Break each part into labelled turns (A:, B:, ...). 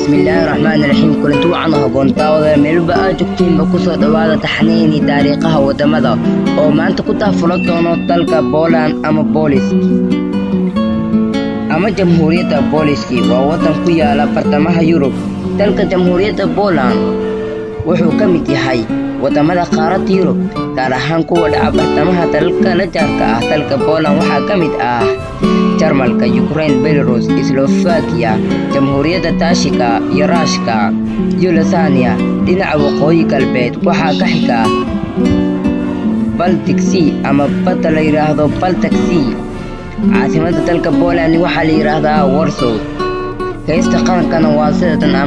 A: bismillaahi raxmaani raxiim kulanti wacan haboon daawada meelba aad joogtiinba kusoo dhowaada taxniini taariikhaha wadamada oo maanta ku taafulan doono dalka Poland ama Polish ama Jamhuuriyadda Booliski waa wadan ku yaala bartamaha Yurub dalka Jamhuuriyadda Poland wuxuu ka mid yahay wadamada qaaradda Yurub gaar ahaan kuwa dhaca bartamaha dalalka la jaarka ah dalka Poland waxaa ka mid ah Jarmalka, Ukraine, Belarus, Slovakia, Jamhuuriyadda Taashika iyo Raashka iyo Lasania dhinaca waqooyi galbeed waxaa ka xiga Baltic Sea ama badda la yiraahdo Baltic Sea caasimadda dalka Poland waxaa la yiraahdaa Warsaw heesta qarankana waa sidatan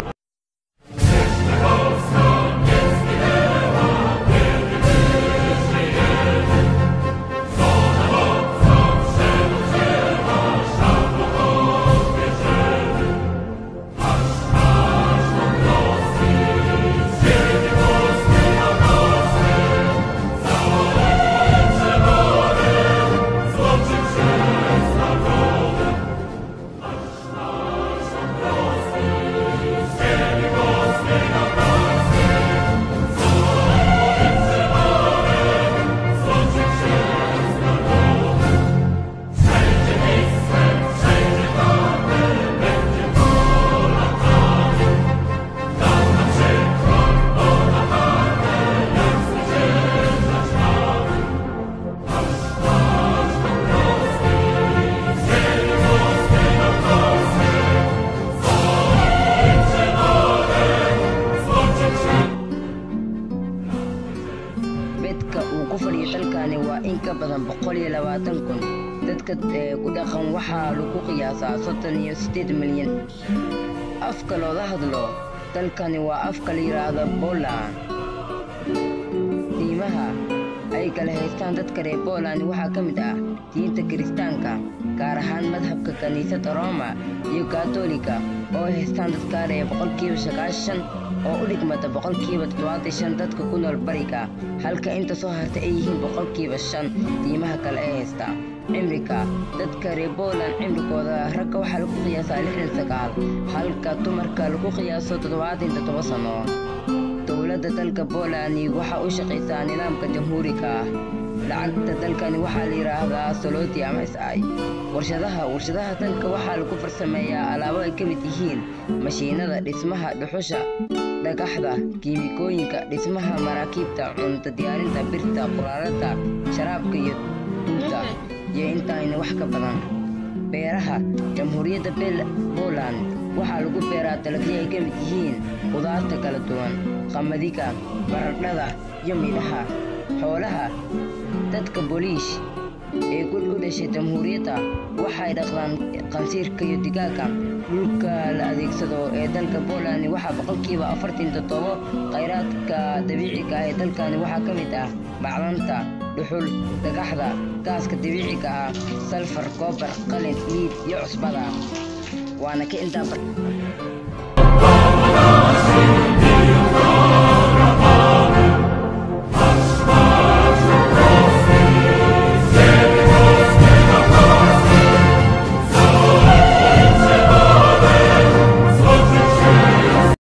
A: bedka uu ku fadhiyo dalkani waa in ka badan boqol iyo labaatan kun dadka ku dhaqan waxaa lagu qiyaasaa soddon iyo siddeed milyan afka looga hadlo dalkani waa afka la yidhaahdo Poland diimaha ay kala haystaan dadka reer Poland waxaa ka mid ah diinta kiristaanka gaar ahaan madhabka kaniisadda Roma iyo Katolika oo ay haystaan dadka reer boqolkiiba sagaashan oo u dhigmata boqolkiiba toddobaatan shan dadka ku nool bariga halka inta soo harta ay yihiin boqolkiiba shan diimaha kale ee haysta cimriga dadka reer Poland cimrigooda ragga waxaa lagu qiyaasaa lixdan sagaal halka dumarka lagu qiyaaso toddobaatan toddoba sano dowladda dalka Poland waxa u shaqaysaa nidaamka jamhuuriga ah lacagta dalkani waxaa la yiraahdaa soloti ama SI warshadaha warshadaha dalka waxaa lagu farsameeyaa alaabo ay ka mid yihiin mashiinada dhismaha dhuxusha dhagaxda kiimikooyinka dhismaha maraakiibta cunto diyaarinta birta quraarada sharaabka iyo dunta iyo intaayna wax ka badan beeraha jamhuuriyadda Poland waxaa lagu beeraa dalagyo ay ka mid yihiin khudaarta kala duwan qamadiga baradhada iyo midhaha xoolaha dadka booliish ee ku dhashay jamhuuriyadda waxay dhaqdaan qansiirka iyo digaaga dhulka la adeegsado ee dalka Poland waxaa boqolkiiba afartan toddobo khayraadka dabiiciga ah ee dalkani waxaa ka mid ah macdanta dhuxul dhagaxda gaaska dabiiciga ah salfar koobar qalin liid iyo cusbada waana ka intaa